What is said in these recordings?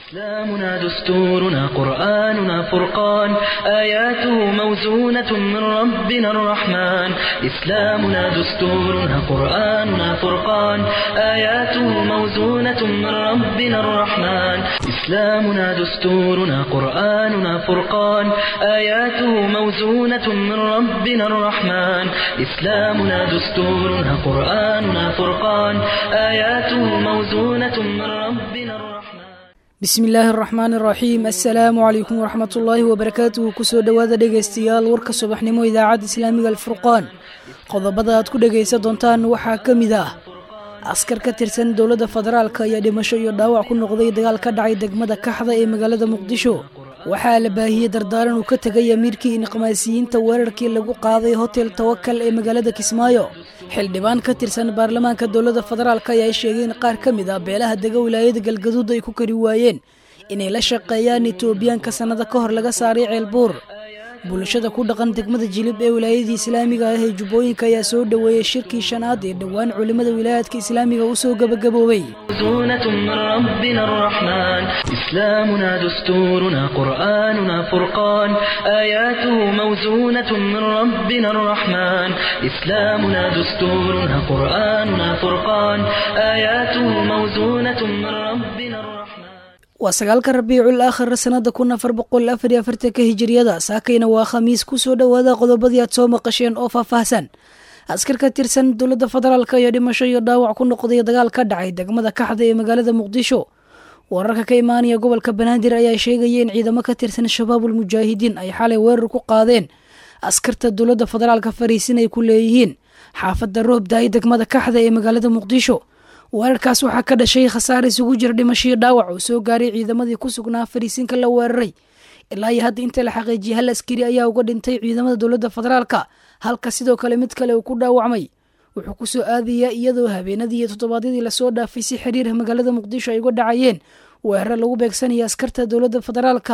إسلامنا دستورنا قرآننا فرقان آياته موزونة من ربنا الرحمن إسلامنا دستورنا قرآننا فرقان آياته موزونة من ربنا الرحمن إسلامنا دستورنا قرآننا فرقان آياته موزونة من ربنا الرحمن إسلامنا دستورنا قرآننا فرقان آياته موزونة من ربنا الرحمن bismi illaahi araxmaan araxiim assalaamu calaykum waraxmatullaahi wabarakaatuhu kusoo dhowaada dhegaystayaal warka subaxnimo idaacadda islaamiga alfurqaan qodobada aad ku dhegaysan doontaan waxaa ka mid ah askar ka tirsan dowladda federaalk ayaa dhimasho iyo dhaawac ku noqday dagaal ka dhacay degmada kaxda ee magaalada muqdisho waxaa la baahiyey dardaaran uu ka tegay amiirkii inqimaasiyiinta weerarkii lagu qaaday hotel tawakal ee magaalada kismaayo xildhibaan ka tirsan baarlamaanka dowladda federaalk ayaa sheegay in qaar ka mid ah beelaha dega wilaayada galgaduud ay ku kari waayeen inay la shaqeeyaan etoobiyaanka sannado ka hor laga saaray ceelbuur bulshada ku dhaqan degmada jilib ee wilaayadii islaamiga ah ee jubbooyinka ayaa soo dhoweeyey shirkii shanaad ee dhowaan culimmada wilaayaadka islaamiga u soo gebagaboobay موزونة من ربنا الرحمن إسلامنا دستورنا قرآننا فرقان آياته موزونة من ربنا الرحمن إسلامنا دستورنا قرآننا فرقان آياته موزونة من ربنا الرحمن waa sagaalka rabiicul aakhir sanada kun afar boqol afar iyo afartanka hijiriyada saakayna waa khamiis kusoo dhowaada qodobadii aad soo maqasheen oo faahfaahsan askar ka tirsan dowladda federaalk ayaa dhimasho iyo dhaawac ku noqday dagaal ka dhacay degmada kaxda ee magaalada muqdisho wararka ka imaanaya gobolka banaadir ayaa sheegaya in ciidamo ka tirsan shabaabul mujaahidiin ay xalay weerar ku qaadeen askarta dowladda federaalka fariisin ay ku leeyihiin xaafadda roobdaay degmada kaxda ee magaalada muqdisho weerarkaas waxaa ka dhashay khasaare isugu jira dhimashii dhaawac oo soo gaaray ciidamadii ku sugnaa fariisinka la weeraray ilaa iyo hadda inta la xaqiijiyay hal askari ayaa uga dhintay ciidamada dowladda federaalka halka sidoo kale mid kale uu ku dhaawacmay wuxuu kusoo aadayaa iyadoo habeenadii iyo toddobaadyadii lasoo dhaafay si xiriirha magaalada muqdisho ay uga dhacayeen weeraro lagu beegsanaya askarta dowladda federaalka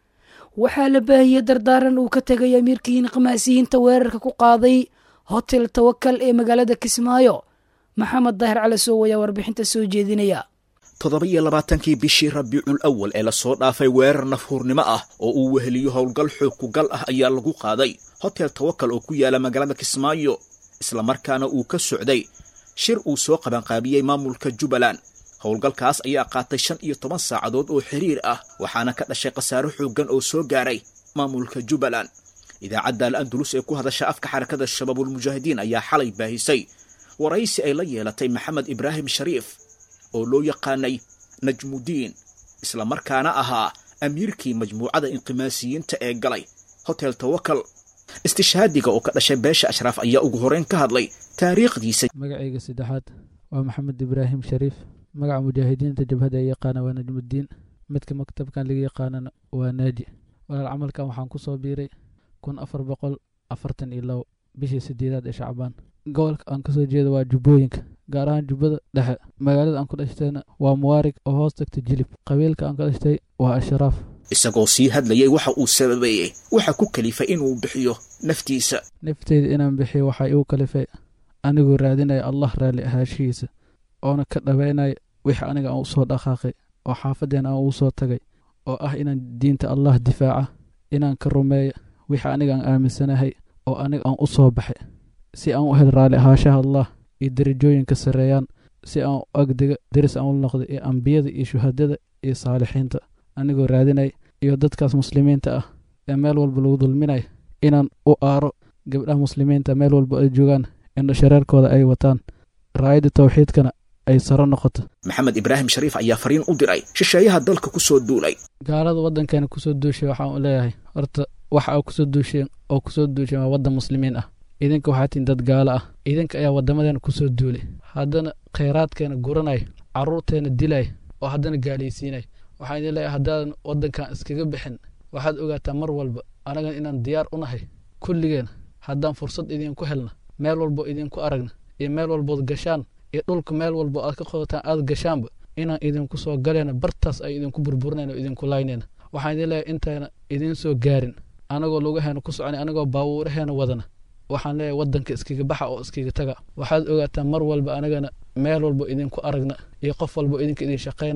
waxaa la baahiyey dardaaran uu ka tegay amiirkii inqimaasiyiinta weerarka ku qaaday hotel tawakal ee magaalada kismaayo maxamed daahir cali soow ayaa warbixinta soo jeedinaya toddoba iyo labaatankii bishii rabiicul awal ee lasoo dhaafay weerar nafhuurnimo ah oo uu weheliyo howlgal xoog kugal ah ayaa lagu qaaday hotel tawakal oo ku yaala magaalada kismaayo islamarkaana uu ka socday shir uu soo qabanqaabiyey maamulka jubbaland howlgalkaas ayaa qaatay shan iyo toban saacadood oo xiriir ah waxaana ka dhashay khasaaro xooggan oo soo gaaray maamulka jubbaland idaacadda al andulus ee ku hadasha afka xarakada shabaabulmujaahidiin ayaa xalay baahisay waraysi ay la yeelatay maxamed ibraahim shariif oo loo yaqaanay najmudiin islamarkaana ahaa amiirkii majmuucada inqimaasiyiinta ee galay hotel tawakal istishhaadiga oo ka dhashay beesha ashraaf ayaa ugu horeyn ka hadlay taariikhdiisa magacayga saddexaad waa maxamed ibraahim shariif magaca mujaahidiinta jabhada ay yaqaana waa najmudiin midka maktabkan laga yaqaanana waa naaji walaal camalkan waxaan ku soo biiray kun afar boqol afartan iyo labo bishii sideedaad ee shacbaan gobolka aan kasoo jeeda waa jubbooyinka gaar ahaan jubbada dhexe magaalada aan ku dhashtayna waa muwaarig oo hoos tagta jilib qabiilka aan ka dhashtay waa ashraaf isagoo sii hadlayay waxa uu sababeeyey waxa ku kalifay inuu bixiyo naftiisa nafteyda inaan bixiyo waxaa igu kalifay anigoo raadinaya allah raalli ahaashihiisa oona ka dhaweynaya wix aniga aan usoo dhaqaaqay oo xaafadeen aan uu soo tagay oo ah inaan diinta allah difaaca inaan ka rumeeya wixi aniga aan aaminsanahay oo aniga aan u soo baxay si aan u hel raalli ahaashaha allah iyo derajooyinka sarreeyaan si aan u agdega deris aan u noqday iyo ambiyada iyo shuhadada iyo saalixiinta anigoo raadinay iyo dadkaas muslimiinta ah ee meel walba lagu dulminaya inaan u aaro gabdhaha muslimiinta meel walba ay joogaan indho shareerkooda ay wataan raayadda tawxiidkana ay saro noqoto maxamed ibraahim shariif ayaa fariin u diray shisheeyaha dalka ku soo duulay gaalada waddankeena kusoo duushay waxaan u leeyahay horta waxa aa kusoo duusheen oo kusoo duusheen waa waddan muslimiin ah idinka waxaa tihin dad gaalo ah idinka ayaa waddamadeena kusoo duulay haddana khayraadkeena guranay carruurteena dilay oo haddana gaalaysiinay waxaan idin leeyahay haddaadan waddankan iskaga bixin waxaad ogaataa mar walba anagan inaan diyaar u nahay kulligeena haddaan fursad idinku helna meel walbo idinku aragna iyo meel walbood gashaan iyo dhulka meel walbo aad ka qodataan aad gashaanba inaan idinku soo galeyna bartaas ay idinku burburinayna oo idinku laynayna waxaan idin leeyahay intayna idiin soo gaarin anagoo lugaheena ku soconay anagoo baawuuraheena wadana waxaan leeyahay waddanka iskaga baxa oo iskaga taga waxaad ogaataa mar walba anagana meel walbo idinku aragna iyo qof walbo idinka idin shaqaynaya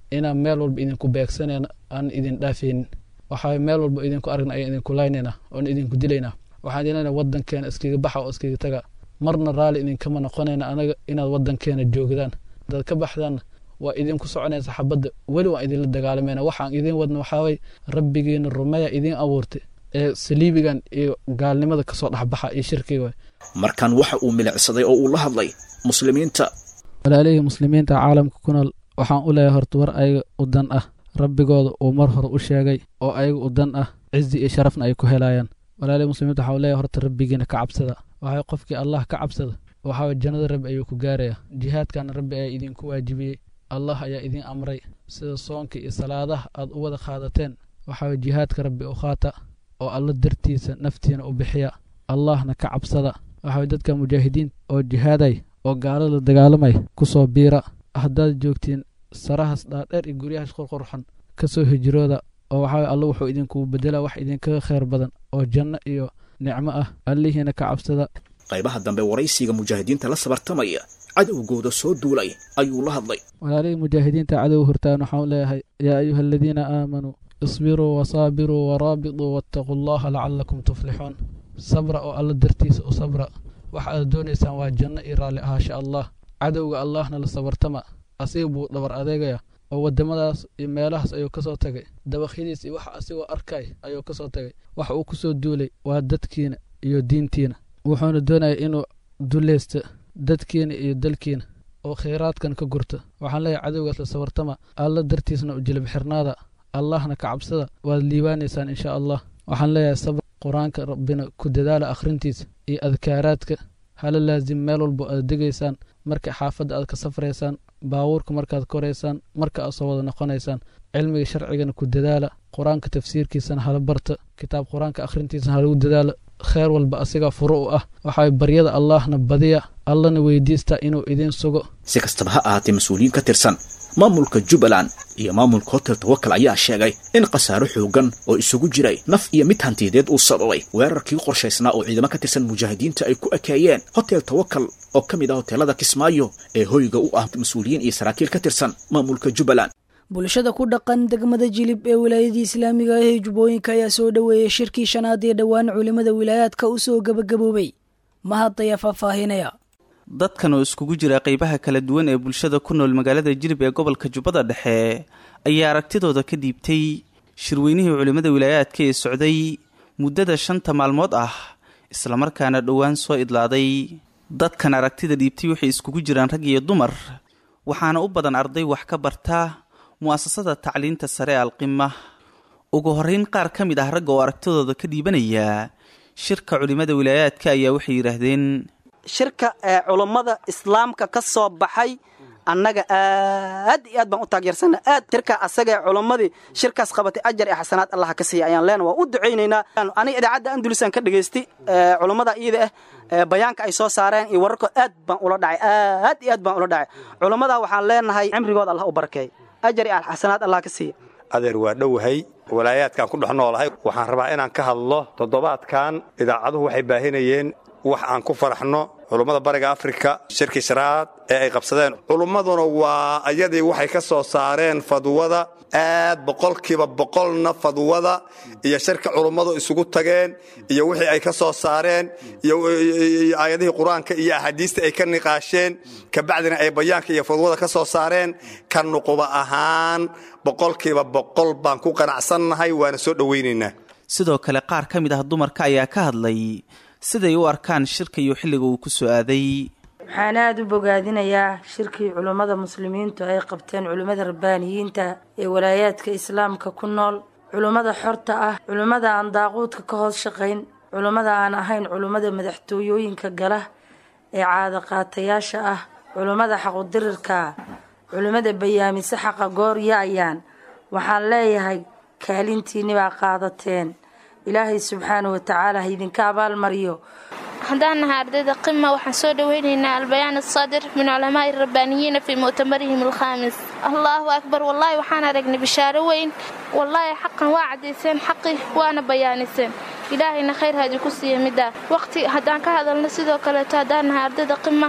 inaan meel walba idinku beegsanayna aan idin dhaafaynin waxaa meel walba idinku aragna ayaan idinku laynayna oon idinku dilaynaa waxaan idin leenahay waddankeena iskaga baxa oo iskaga taga marna raalli idinkama noqonayna anaga inaad waddankeena joogdaan hadaad ka baxdaanna waa idinku soconaysa xabadda weli waan idinla dagaalamayna waxaan idin wadna waxaaway rabbigiina rumeya idiin abuurtay ee saliibigan iyo gaalnimada kasoo dhexbaxa iyo shirkiga waay markan waxa uu milicsaday oo uu la hadlay muslimiinta walaalihii muslimiinta caalamka ku nool waxaan u leeyahay horta war ayaga u dan ah rabbigooda uu mar hore u sheegay oo ayaga u dan ah cizi iyo sharafna ay ku helayaan walaalihii muslimiinta waxaa u leeyahay horta rabbigiina ka cabsada waxaa qofkii allah ka cabsada waxaa jannada rabbi ayuu ku gaaraya jihaadkana rabbi ayaa idinku waajibiyey allah ayaa idin amray sida soonka iyo salaadaha aad u wada qaadateen waxaa jihaadka rabbi u qaata oo alla dartiisa naftiina u bixiya allahna ka cabsada waxaa dadka mujaahidiin oo jihaaday oo gaalada dagaalamay ku soo biira haddaad joogtiin sarahaas dhaadheer iyo guryahaas qorqorxan ka soo hijrooda oo waxaa alla wuxuu idinku bedelaa wax idinkaga khayr badan oo janno iyo nicmo ah allihiina ka cabsada qaybaha dambe waraysiga mujaahidiinta la sabartamaya cadowgooda soo duulay ayuu la hadlay walaalihii mujaahidiinta cadow hortaan waxaan leeyahay yaa ayuha aladiina aamanuu isbiruu wasaabiruu waraabituu waataquu allaha lacalakum tuflixuun sabra oo alla dartiisa u sabra waxa aad doonaysaan waa janno iyo raalli ahaasha allah cadowga allahna la sabartama asiga buu dhabar adeegaya oo waddamadaas iyo meelahaas ayuu ka soo tagay dabakhyadiis iyo waxa asigoo arkay ayuu ka soo tagay waxa uu ku soo duulay waa dadkiina iyo diintiina wuxuuna doonaya inuu dulleysta dadkiina iyo dalkiina oo khayraadkan ka gurta waxaan leeyahay cadowgaas la sabartama alla dartiisna u jilib xirnaada allahna ka cabsada waad liibaanaysaan insha allah waxaan leeyahay sabr qur-aanka rabbina ku dadaala akhrintiisa iyo adkaaraadka hala laasim meel walbo aad degaysaan marka xaafadda aad ka safraysaan baabuurka markaad koraysaan marka aad soo wada noqonaysaan cilmiga sharcigana ku dadaala qur-aanka tafsiirkiisana hala barta kitaab qur-aanka akhrintiisana halagu dadaala kheyr walba asigaa furo u ah waxaa baryada allahna badiya allana weydiista inuu idiin sugo si kastaba ha ahaatee mas-uuliyiin ka tirsan maamulka jubbaland iyo maamulka hotel tawakal ayaa sheegay in khasaaro xoogan oo isugu jiray naf iyo mid hantiyadeed uu sababay weerarkii qorshaysnaa oo ciidamo ka tirsan mujaahidiinta ay ku ekeeyeen hotel tawakal oo ka mid ah hoteelada kismaayo ee hoyga u ah mas-uuliyiin iyo saraakiil ka tirsan maamulka jubbaland bulshada ku dhaqan degmada jilib ee wilaayadii islaamiga ah ee jubbooyinka ayaa soo dhoweeyey shirkii shanaad ee dhowaan culimmada wilaayaadka u soo gebagaboobay mahad ayaa faahfaahinaya dadkan oo iskugu jira qeybaha kala duwan ee bulshada ku nool magaalada jilib ee gobolka jubbada dhexe ayaa aragtidooda ka dhiibtay shirweynihii culimmada wilaayaadka ee socday muddada shanta maalmood ah islamarkaana dhowaan soo idlaaday dadkan aragtida dhiibtay waxay iskugu jiraan rag iyo dumar waxaana u badan arday wax ka barta mu'asasada tacliinta sare ee alqima ugu horreyn qaar ka mid ah ragga oo aragtidooda ka dhiibanaya shirka culimmada wilaayaadka ayaa waxay yidhaahdeen shirka ee culummada islaamka ka soo baxay annaga aad iyo aad baan u taageersana aad shirka asaga ee culummadii shirkaas qabatay ajar iyo xasanaad allaha ka siiya ayaan leena waa u ducaynaynaa aniga idaacadda andulisaan ka dhagaystay culummada iyada ah bayaanka ay soo saareen iyo wararkood aad baan ula dhacay aad iyo aad baan ula dhacay culummada waxaan leenahay cimrigooda allah u barakeey ajar iyo xasanaad allah ka siiya adeer waa dhowahay walaayaadkaan ku dhex noolahay waxaan rabaa inaan ka hadlo toddobaadkan idaacaduhu waxay baahinayeen wax aan ku faraxno culummada bariga afrika shirkii sharaad ee ay qabsadeen culummaduna waa ayadii waxay ka soo saareen fadwada aad boqolkiiba boqolna fadwada iyo shirka culummadu isugu tageen iyo wixii ay ka soo saareen iyo aayadihii qur-aanka iyo axaadiista ay ka niqaasheen kabacdina ay bayaanka iyo fadwada ka soo saareen ka nuquba ahaan boqolkiiba boqol baan ku qanacsannahay waana soo dhowaynaynaa sidoo kale qaar ka mid ah dumarka ayaa ka hadlay siday u arkaan shirka iyo xilliga uu ku soo aaday waxaan aada u bogaadinayaa shirkii culummada muslimiintu ay qabteen culimmada rabbaaniyiinta ee walaayaadka islaamka ku nool culummada xorta ah culummada aan daaquudka ka hoos shaqayn culummada aan ahayn culummada madaxtooyooyinka gala ee caada qaatayaasha ah culummada xaqudirirka culimmada bayaamise xaqa goor ya-ayaan waxaan leeyahay kaalintiinni baa qaadateen ilaahay subxaana wa tacaala ha idinka abaalmariyo haddaan nahay ardayda qima waxaan soo dhoweynaynaa albayaan asaadir min culamaa'i rabbaaniyiina fii mu'tamarihim alkhaamis allaahu akbar wallaahi waxaan aragnay bishaaro weyn wallaahi xaqan waa caddayseen xaqi waana bayaaniseen ilaahayna khayr haadi ku siiya middaa waqti haddaan ka hadalno sidoo kaleeto haddaan nahay ardayda qima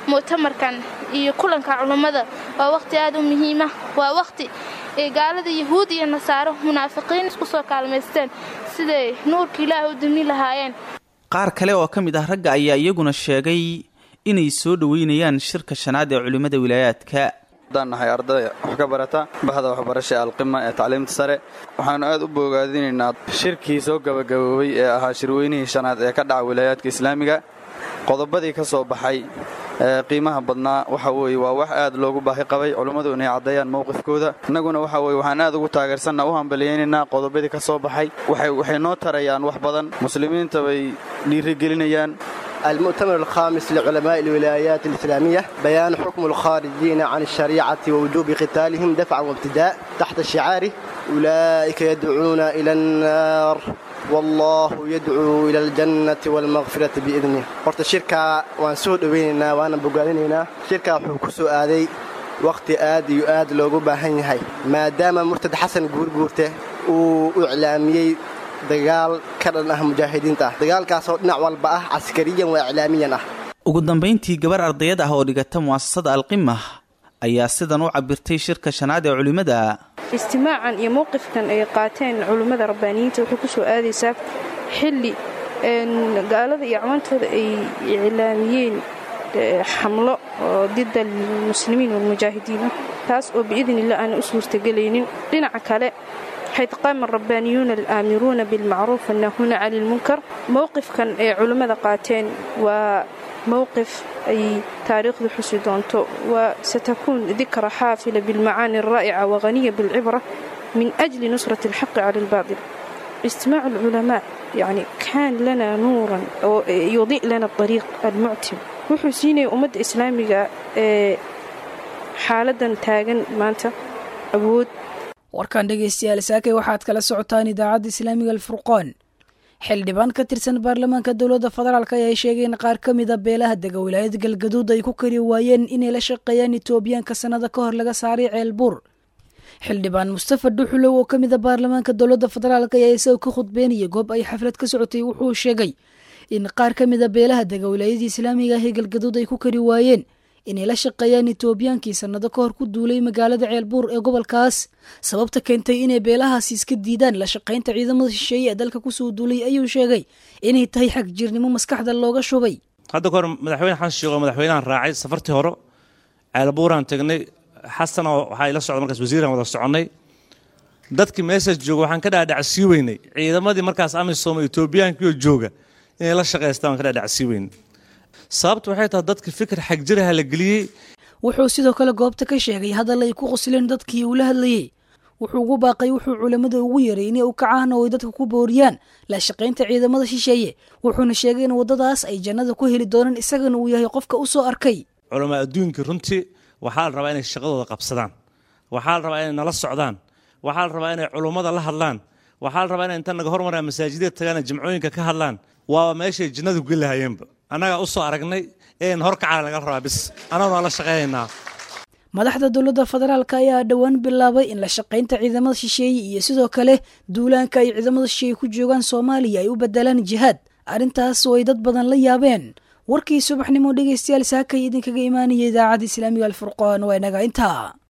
mu'tamarkan iyo kulanka culummada waa wakhti aad u muhiima waa wakhti ay gaalada yahuud iyo nasaaro munaafiqiin isku soo kaalmaysteen siday nuurka ilaah u dumi lahaayeen qaar kale oo ka mid ah ragga ayaa iyaguna sheegay inay soo dhoweynayaan shirka shanaad ee culimmada wilaayaadka haddaan nahay ardaya wax ka barata bahda waxbarasha alqima ee tacliimta sare waxaannu aad u bogaadinaynaa shirkii soo gabagaboobay ee ahaa shirweynihii shanaad ee ka dhaca wilaayaadka islaamiga qodobadii ka soo baxay ee qiimaha badnaa waxa weeye waa wax aad loogu baahi qabay culummadu inay caddeeyaan mowqifkooda innaguna waxa weye waxaan aad ugu taageersanna u hambaliyaynaynaa qodobadii ka soo baxay waxay noo tarayaan wax badan muslimiinta bay dhiirigelinayaan المؤتمر الخامس لعلماء الولايات الإسلامية بيان حكم الخارجين عن الشريعة ووجوب قتالهم دفعا وابتداء تحت شعاره أولئك يدعون إلى النار والله يدعو إلى الجنة والمغفرة بإذنه horta shirka waan soo dhoweynaynaa waana bogaadinaynaa shirka wuxuu ku soo aaday wakhti aad iyo aad loogu baahan yahay maadaama murtad xasan guurguurte uu u iclaamiyey dagaal ka dhan ah mujaahidiinta ah dagaalkaasoo dhinac walba ah caskariyan waa iclaamiyan ah ugu dambayntii gabar ardayad ah oo dhigata mu'asasada alqimah ayaa sidan u cabirtay shirka shanaad ee culimmada istimaacan iyo mowqifkan ay qaateen culummada rabbaaniyiinta wuxuu ku soo aadaysaa xilli gaalada iyo acwaantooda ay iclaamiyeen xamlo oo dida almuslimiin walmujaahidiin ah taas oo biidnillah aan u suurtagelaynin dhinaca kale xayd qaama rabbaaniyuuna alaamiruuna bilmacruuf annaahuuna cani lmunkar mowqifkan ay culimmada qaateen waa mowqif ay taariikhdu xusi doonto wa satakuun dikra xaafila bilmacaani alraa'ica waghaniya bilcibra min ajli nusrati alxaqi cala albaatil istimaacu alculamaa yacni kaan lana nuuran oo yudi' lana ariiq almuctim wuxuu siinaya ummadda islaamiga ee xaaladan taagan maanta awood warkan dhegaystayaal saakay waxaad kala socotaan idaacadda islaamiga alfurqoon xildhibaan ka tirsan baarlamaanka dowladda federaalk ayaa sheegay in qaar ka mida beelaha dega wilaayada galgaduud ay ku kari waayeen inay la shaqeeyaan etoobiyaanka sannado ka hor laga saaray ceelbuur xildhibaan mustafa dhuxulow oo ka mida baarlamaanka dowladda federaalk ayaa isagoo ka khudbeynaya goob ay xaflad ka socotay wuxuu sheegay in qaar ka mida beelaha dega wilaayadii islaamiga ah ee galgaduud ay ku kari waayeen inay la shaqeeyaan etoobiyaankii sannado ka hor ku duulay magaalada ceelbuur ee gobolkaas sababta keentay inay beelahaasi iska diidaan la shaqaynta ciidamada shisheeye ee dalka kusoo duulay ayuu sheegay inay tahay xag jirnimo maskaxda looga shubay hadda kahor madaxweyne xasan sheekh oo madaxweynahan raacay safartii hore ceelbuuraan tagnay xasan oo waxaa ila socda markaas wasiiraan wada soconnay dadkii meeshaas jooga waxaan ka dhaadhacsii weynay ciidamadii markaas amisom etoobiyaankiioo jooga inay la shaqaystaan waan ka dhaadhacsii weynay sababta waxay tahay dadka fikir xagjiraha la geliyey wuxuu sidoo kale goobta ka sheegay hadal ay ku qosleen dadkii uu la hadlayey wuxuu ugu baaqay wuxuu culammada ugu yeray inay u kacaan oo ay dadka ku booriyaan la shaqaynta ciidamada shisheeye wuxuuna sheegay in waddadaas ay jannada ku heli doonaan isagana uu yahay qofka u soo arkay culamaa adduunkii runtii waxaa la rabaa inay shaqadooda qabsadaan waxaa la rabaa inay nala socdaan waxaa la rabaa inay culummada la hadlaan waxaa la rabaa inay inta naga hormaraan masaajidada tagaan jimcooyinka ka hadlaan waaba meeshay jinnadu geli lahaayeenba annagaa u soo aragnay een horkacaa laga rabaa bis annaguna la shaqaynaynaa madaxda dowladda federaalk ayaa dhowaan bilaabay in la shaqaynta ciidamada shisheeye iyo sidoo kale duulaanka ay ciidamada shisheeye ku joogaan soomaaliya ay u bedelaan jihaad arrintaas oo ay dad badan la yaabeen warkii subaxnimo dhegaystayaal saakay idinkaga imaanaya idaacadda islaamiga alfurqaan waa inaga intaa